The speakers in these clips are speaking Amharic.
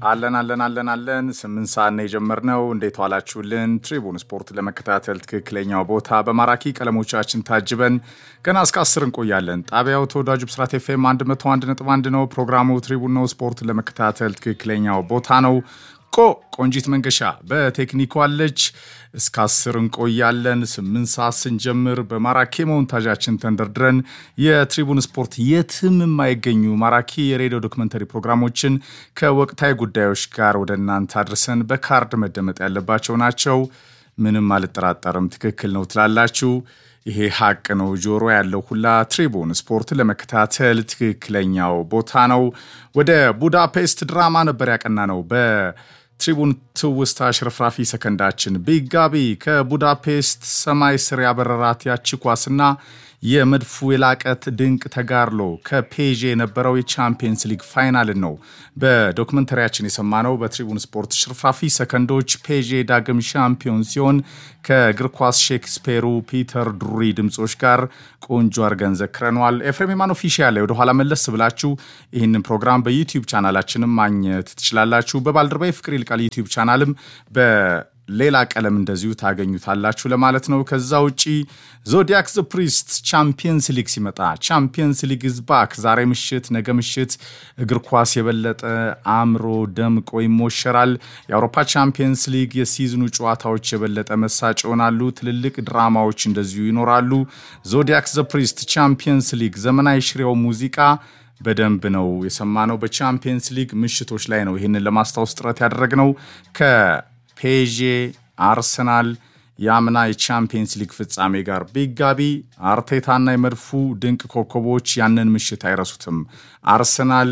አለን አለን አለን አለን ስምንት ሰዓት ነው የጀመርነው። እንዴት ዋላችሁልን? ትሪቡን ስፖርት ለመከታተል ትክክለኛው ቦታ በማራኪ ቀለሞቻችን ታጅበን ገና እስከ አስር እንቆያለን። ጣቢያው ተወዳጁ ብስራት ኤፍኤም 101.1 ነው። ፕሮግራሙ ትሪቡን ነው። ስፖርት ለመከታተል ትክክለኛው ቦታ ነው። ቆ ቆንጂት መንገሻ በቴክኒኩ አለች። እስከ አስር እንቆያለን። ስምንት ሰዓት ስንጀምር በማራኪ ሞንታዣችን ተንደርድረን የትሪቡን ስፖርት የትም የማይገኙ ማራኪ የሬዲዮ ዶክመንተሪ ፕሮግራሞችን ከወቅታዊ ጉዳዮች ጋር ወደ እናንተ አድርሰን በካርድ መደመጥ ያለባቸው ናቸው። ምንም አልጠራጠርም፣ ትክክል ነው ትላላችሁ። ይሄ ሀቅ ነው። ጆሮ ያለው ሁላ ትሪቡን ስፖርት ለመከታተል ትክክለኛው ቦታ ነው። ወደ ቡዳፔስት ድራማ ነበር ያቀና ነው። በትሪቡን ትውስታ ሽርፍራፊ ሰከንዳችን ቢጋቢ ከቡዳፔስት ሰማይ ስር ያበረራት ያቺ ኳስና የመድፉ የላቀት ድንቅ ተጋድሎ ከፔዤ የነበረው የቻምፒየንስ ሊግ ፋይናልን ነው በዶክመንተሪያችን የሰማነው። በትሪቡን ስፖርት ሽርፍራፊ ሰከንዶች ፔዤ ዳግም ሻምፒዮን ሲሆን ከእግር ኳስ ሼክስፔሩ ፒተር ድሩሪ ድምፆች ጋር ቆንጆ አድርገን ዘክረነዋል። ኤፍሬም የማን ኦፊሻል ላይ ወደኋላ መለስ ብላችሁ ይህንን ፕሮግራም በዩቲዩብ ቻናላችንም ማግኘት ትችላላችሁ። በባልደረባዊ ፍቅር ይልቃል ዩቲዩብ ቻናልም በ ሌላ ቀለም እንደዚሁ ታገኙታላችሁ ለማለት ነው። ከዛ ውጪ ዞዲያክ ዘ ፕሪስት ቻምፒየንስ ሊግ ሲመጣ ቻምፒየንስ ሊግ ዝባክ ዛሬ ምሽት፣ ነገ ምሽት እግር ኳስ የበለጠ አምሮ ደምቆ ይሞሸራል። የአውሮፓ ቻምፒየንስ ሊግ የሲዝኑ ጨዋታዎች የበለጠ መሳጭ ይሆናሉ። ትልልቅ ድራማዎች እንደዚሁ ይኖራሉ። ዞዲያክ ዘ ፕሪስት ቻምፒየንስ ሊግ ዘመናዊ ሽሬው ሙዚቃ በደንብ ነው የሰማነው። በቻምፒየንስ ሊግ ምሽቶች ላይ ነው ይህንን ለማስታወስ ጥረት ያደረግነው ከ ፔዤ አርሰናል የአምና የቻምፒየንስ ሊግ ፍጻሜ ጋር ቢጋቢ አርቴታና የመድፉ ድንቅ ኮከቦች ያንን ምሽት አይረሱትም። አርሰናል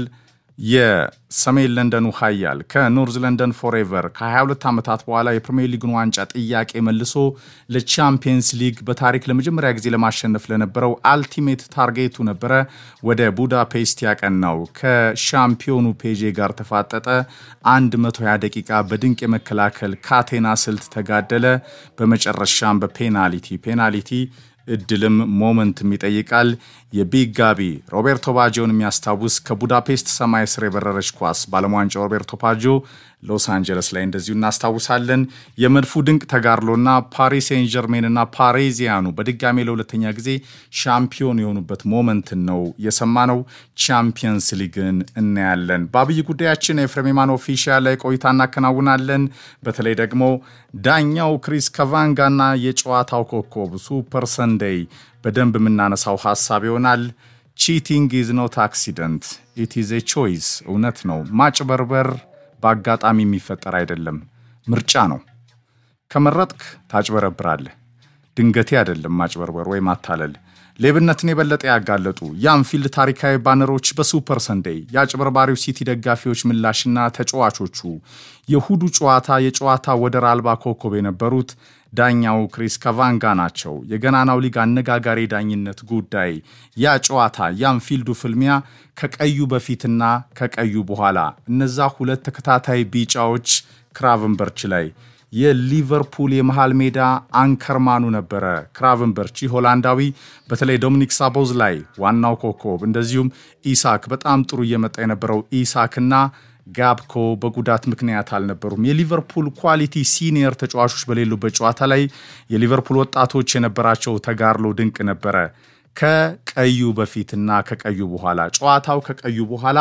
የሰሜን ለንደኑ ኃያል ከኖርዝ ለንደን ፎሬቨር ከ22 ዓመታት በኋላ የፕሪሚየር ሊግን ዋንጫ ጥያቄ መልሶ ለቻምፒየንስ ሊግ በታሪክ ለመጀመሪያ ጊዜ ለማሸነፍ ለነበረው አልቲሜት ታርጌቱ ነበረ ወደ ቡዳፔስት ያቀናው። ከሻምፒዮኑ ፔዤ ጋር ተፋጠጠ። 120 ደቂቃ በድንቅ የመከላከል ካቴና ስልት ተጋደለ። በመጨረሻም በፔናልቲ ፔናልቲ እድልም ሞመንትም ይጠይቃል። የቢግ ጋቢ ሮቤርቶ ባጆን የሚያስታውስ ከቡዳፔስት ሰማይ ስር የበረረች ኳስ በዓለም ዋንጫ ሮቤርቶ ባጆ ሎስ አንጀለስ ላይ እንደዚሁ እናስታውሳለን። የመድፉ ድንቅ ተጋድሎና ፓሪስ ሴን ጀርሜንና ፓሪዚያኑ በድጋሜ ለሁለተኛ ጊዜ ሻምፒዮን የሆኑበት ሞመንትን ነው የሰማነው። ቻምፒየንስ ሊግን እናያለን። በአብይ ጉዳያችን ኤፍሬም የማን ኦፊሻል ላይ ቆይታ እናከናውናለን። በተለይ ደግሞ ዳኛው ክሪስ ከቫንጋና የጨዋታው ኮከብ ሱፐር ሰንደይ በደንብ የምናነሳው ሀሳብ ይሆናል። ቺቲንግ ኢዝ ኖት አክሲደንት ኢት ኢዝ ኤ ቾይስ። እውነት ነው ማጭበርበር በአጋጣሚ የሚፈጠር አይደለም፣ ምርጫ ነው። ከመረጥክ ታጭበረብራለህ። ድንገቴ አይደለም ማጭበርበር ወይ ማታለል። ሌብነትን የበለጠ ያጋለጡ የአንፊልድ ታሪካዊ ባነሮች በሱፐር ሰንዴይ የአጭበርባሪው ሲቲ ደጋፊዎች ምላሽና ተጫዋቾቹ የእሁዱ ጨዋታ የጨዋታ ወደር አልባ ኮከብ የነበሩት ዳኛው ክሪስ ከቫንጋ ናቸው። የገናናው ሊግ አነጋጋሪ ዳኝነት ጉዳይ ያ ጨዋታ የአንፊልዱ ፍልሚያ ከቀዩ በፊትና ከቀዩ በኋላ እነዛ ሁለት ተከታታይ ቢጫዎች ክራቨንበርች ላይ የሊቨርፑል የመሃል ሜዳ አንከርማኑ ነበረ ክራቨንበርች ሆላንዳዊ በተለይ ዶሚኒክ ሳቦዝ ላይ ዋናው ኮከብ እንደዚሁም ኢሳክ በጣም ጥሩ እየመጣ የነበረው ኢሳክና ጋብኮ በጉዳት ምክንያት አልነበሩም። የሊቨርፑል ኳሊቲ ሲኒየር ተጫዋቾች በሌሉበት ጨዋታ ላይ የሊቨርፑል ወጣቶች የነበራቸው ተጋድሎ ድንቅ ነበረ። ከቀዩ በፊትና ከቀዩ በኋላ ጨዋታው ከቀዩ በኋላ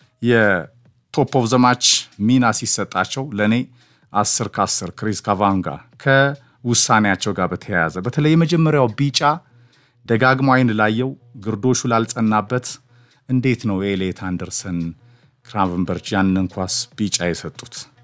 የቶፕ ኦፍ ዘማች ሚና ሲሰጣቸው ለእኔ አስር ከአስር ክሪስ ካቫንጋ ከውሳኔያቸው ጋር በተያያዘ በተለይ የመጀመሪያው ቢጫ ደጋግሞ አይን ላየው ግርዶሹ ላልጸናበት እንዴት ነው ኤሌት አንደርሰን ክራቨንበርች ያንን ኳስ ቢጫ የሰጡት?